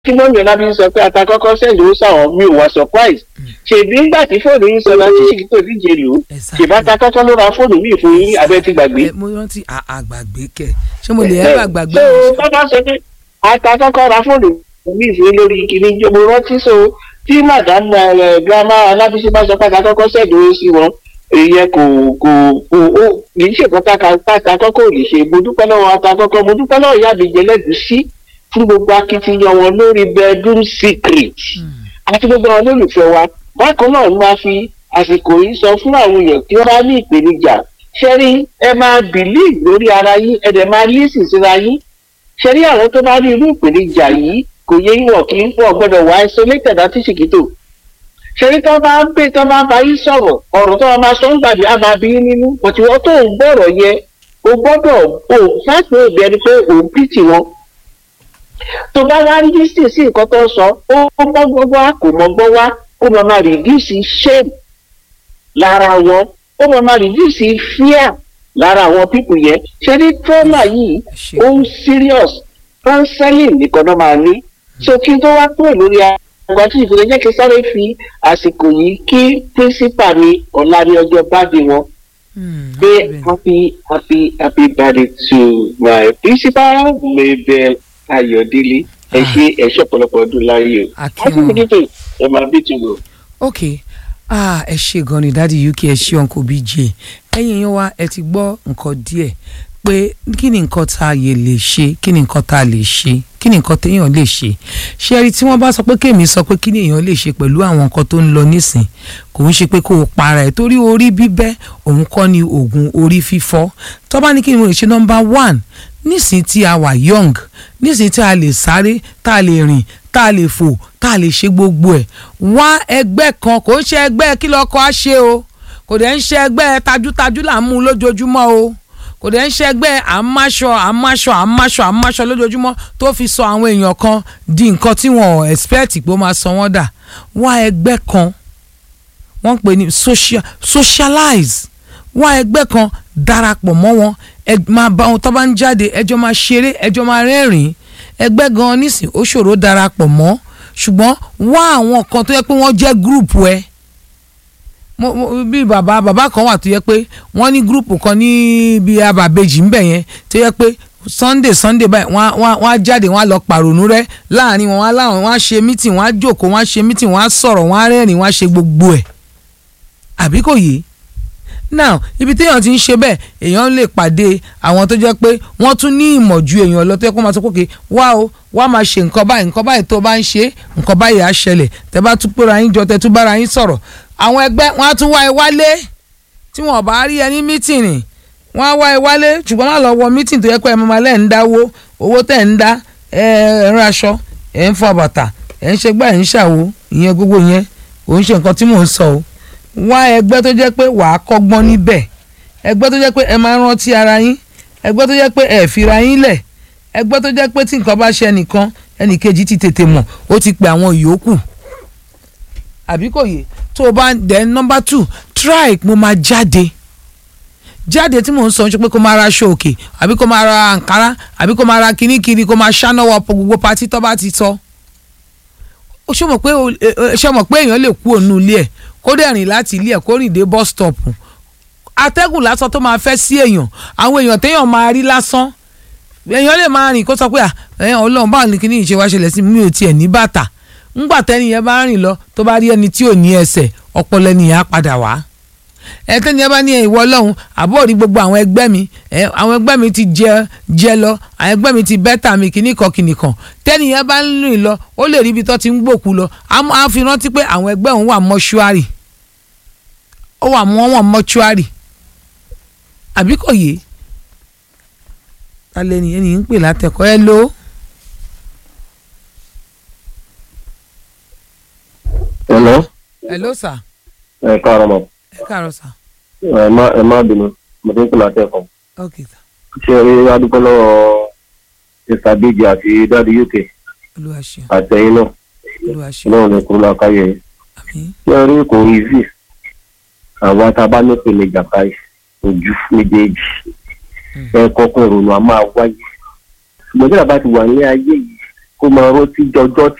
kí mọ́mí ọlábí sọ pé ata kọ́kọ́ sẹ́yìn ó sàwọn mi ò wá surprise ṣèbí ńgbà tí fóònù yín sọ láti ṣì tó díje lò ó ṣèbá ata kọ́kọ́ ló ra fóònù míì fún yín abẹ́ ti gbàgbé. Ẹ, mo rántí à- àgbàgbé kẹ ṣé mo lè ẹ bá gbàgbé so mi? bàbá sọ pé ata kọ́kọ́ ra fóònù míì fún yín lórí kìíní jọ mo rántí so tí madam ẹ, grandma alábísí bá sọ pé ata kọ́kọ́ sẹ́yìn ó sí wọn ìyẹn kò kò kò ó kì í ṣèkọ́ ata kọ́kọ́ ò lè ṣe mo dúpẹ́ lọ́wọ́ ata kọ́kọ́ mo dúpẹ́ lọ́wọ́ ìyá àbíjẹ lẹ́gùsí fún gbogbo akitiyan wọn lórí bedroom secret àti gbogbo àwọn olólùfẹ́ wa bákan náà ni máa fi àsìkò yìí sọ fún àwọn èèyàn tí wọ́n bá ní ìpèníjà ṣẹ́rí ẹ máa believe lórí ara yín ẹ dẹ̀ máa listen síra yín ṣẹ́rí àwọn tó bá ní irú ìpèníjà yìí kò yẹ ìwọ̀ kí n pọ̀ gbọ́dọ̀ wá isolated àti ṣìkìtò ṣẹ́rí tó bá ń pè tó bá ń bá yín sọ̀rọ̀ ọ̀rọ̀ tó máa sọ ń gbàdí á máa bí yín nínú òtí wọ́n tó ń gbọ́rọ̀ yẹ o gbọ́dọ̀ o fáìpì òbí ẹni pé òun pìtì wọn tó bá wá rí sí sí nǹkan tó ń sọ ó mọ́ gbọ́ wá kò mọ́ gbọ́ wá ó máa máa reduce shame lára wọn ó máa máa reduce fear lára àwọn pípù yẹn ṣé ní trauma yìí Ẹ ṣé. ó ń serious counseling nìkan náà máa ní so kí n tó wá kúrò lórí àgbà tí ìfúnni jẹ́ kí n sáré fi àsìkò yìí kí principal mi ọ̀la ní ọjọ́ báde wọn Hmm, pé bẹ́ẹ̀. happy happy happy birthday to my principal Mabel Ayọ̀délé ẹ Ah. ṣe ẹ ṣe ọ̀pọ̀lọpọ̀ ọdún láyé o Akin happy wọn. birthday ẹ máa bí tu o. ok ah ẹ ṣe gan ni dádì uk ẹ ṣe uncle bj ẹ̀yin yẹn wá ẹ ti gbọ́ nǹkan díẹ̀ pé kí ni nǹkan tá a yẹ lè ṣe kí ni nǹkan tá a lè ṣe kí ni nǹkan téèyàn lè ṣe ṣé ẹ rí tí wọ́n bá sọ pé kéèmí sọ pé kí ni èèyàn lè ṣe pẹ̀lú àwọn nǹkan tó ń lọ nísìn kò ń ṣe pé kó o para ẹ̀ torí orí bíbẹ́ òun kọ́ ni oògùn orí fífọ́ tó bá ní kí ni mo lè ṣe number one nísìn tí a wà young nísìn tí a lè sáré tá a lè rìn tá a lè fò tá a lè ṣe gbogbo ẹ̀ wá ẹgbẹ́ kan kò ń ṣe ẹgbẹ́ kí lọ́kọ́ á ṣe o kò dẹ̀ ń ṣe ẹgbẹ́ tajútajú là ń mú lójoojúmọ́ o kò dẹ̀ ń ṣe ẹgbẹ́ àmáṣọ àmáṣọ àmáṣọ àmáṣọ lójoojúmọ́ tó fi sọ àwọn èèyàn kan di nǹkan tí wọn ò expect pé ó máa sọ wọ́n dà wá ẹgbẹ́ kan wọ́n ń pè ní social socialize wá ẹgbẹ́ kan darapọ̀ mọ́ wọn ẹ máa bá wọn tó bá ń jáde ẹjọ́ máa ṣeré ẹjọ́ máa rẹ́rìn-ín ẹgbẹ́ gan nísìn ó ṣòro darapọ̀ mọ́ ṣùgbọ́n wá àwọn kan tó yẹ pé wọ́n jẹ́ group ẹ mo mo bí bàbá bàbá kan wà tó yẹ pé wọ́n ní group kan ní ibi abàbèjì ńbẹ̀ yẹn tó yẹ pé sunday sunday báyìí wọ́n á- wọ́n á- wọ́n á jáde wọ́n á lọ pàrònú rẹ́ láàrin wọn wọ́n á láwọn wọ́n á ṣe meeting wọ́n á jókòó wọ́n á ṣe meeting wọ́n á sọ̀rọ̀ wọ́n á rẹ́rìn wọ́n á ṣe gbogbo ẹ̀ àbí kò yé now ibi téèyàn ti ń ṣe bẹ́ẹ̀ èèyàn lè pàdé àwọn tó jẹ́ pé wọ́n tún ní ìmọ̀ ju èèyàn lọ tó yẹ kó máa sọ pé wá o wá máa ṣe nǹkan báyìí nǹkan báyìí tó bá ń ṣe nǹkan báyìí á ṣẹlẹ̀ tẹ́ bá tún péra yín jọ tẹ́ tún bára yín sọ̀rọ̀ àwọn ẹgbẹ́ wọn á tún wá ẹ wálé tí wọn bá rí ẹ ní mítìnì wọn á wá ẹ wálé ṣùgbọ́n má lọ wọ mítìnì tó yẹ pé ẹ máa lẹ́ ń dáwó owó tẹ̀ ń dá ẹ ẹ ń raṣọ ẹ ń fọ bàtà ẹ ń ṣe gbá ẹ ń ṣàwo ìyẹn gbogbo yẹn kò ń ṣe nǹkan tí mò ń sọ o wá ẹgbẹ́ tó jẹ́ pé wàá kọ́gbọ́n níbẹ̀ ẹgbẹ́ tó jẹ́ pé ẹ máa rántí ara yín ẹgbẹ́ tó jẹ́ pé ẹ fira yín lẹ̀ ẹgbẹ́ tó jẹ́ pé tí nǹkan bá ṣe ẹnìkan ẹnìkejì ti tètè mọ̀ ó ti pe àwọn ìyókù àbí kò yé tó o bá then number two try mo máa jáde jáde tí mò ń sọ ṣe pé kó máa ra aṣọ òkè àbí kó máa ra àǹkárá àbí kó máa ra kíní kiri kó máa ṣáná wọ gbogbo patí tó bá ti sọ ó ṣe mọ̀ pé o- ẹ- ẹ- ṣe mọ̀ pé èèyàn lè kú òun ilé ẹ̀ kó dẹ̀ rìn láti ilé ẹ̀ kó rìn dé bus stop atẹ́gùn lásán tó máa fẹ́ sí èèyàn àwọn èèyàn téèyàn máa rí lásán èèyàn lè máa rìn kó sọ pé à ẹ̀yàn ọlọ́run báwo ni kíní ìṣe wá ṣẹlẹ̀ sí mi ò tiẹ̀ ní bàtà ńgbà tẹ́ni yẹn bá rìn lọ tó bá rí ẹni tí ò ní ẹsẹ̀ ọpọlọ ẹni yẹn á padà wá ẹ tẹ́ni yẹn bá ní ìwọ ọlọ́run àbọ̀ rí gbogbo àwọn ẹgbẹ́ mi ẹ àwọn ẹgbẹ́ mi ti jẹ jẹ lọ àwọn ẹgbẹ́ mi ti bẹ́tà mi kìíní kan kìíní kan tẹ́ni yẹn bá ń rìn lọ ó lè rí ibi tó ti ń gbòkú lọ á mọ- á fi rántí pé àwọn ẹgbẹ́ òun wà mọ́ṣúárì ó wà mọ́ wọn mọ́ṣúárì àbí kò yé ta lẹni ẹni ń pè látẹ̀kọ́ ẹ ló Hello. ẹ ló sà ẹ káàárọ̀ mọ̀ ẹ káàárọ̀ sà ẹ má ẹ má bínú mo ti ń kìlọ̀ àtẹ̀kọ́. ok sà ṣé ẹ rí adúgbò lọ́wọ́ mr bíjì àti dáàdi uk olúwa ṣeun àtẹ̀yìn náà olúwa ṣeun náà ní kúrò lákàyè yìí. àmín ṣé ẹ rí kò easy àwa tá a bá ní ìpèníjà báyìí ojú méjèèjì ẹ kọ́kọ́ ìrònú a máa wáyé ṣùgbọ́n tí a bá ti wà ní ayé yìí kó máa rántí jọjọ́ tí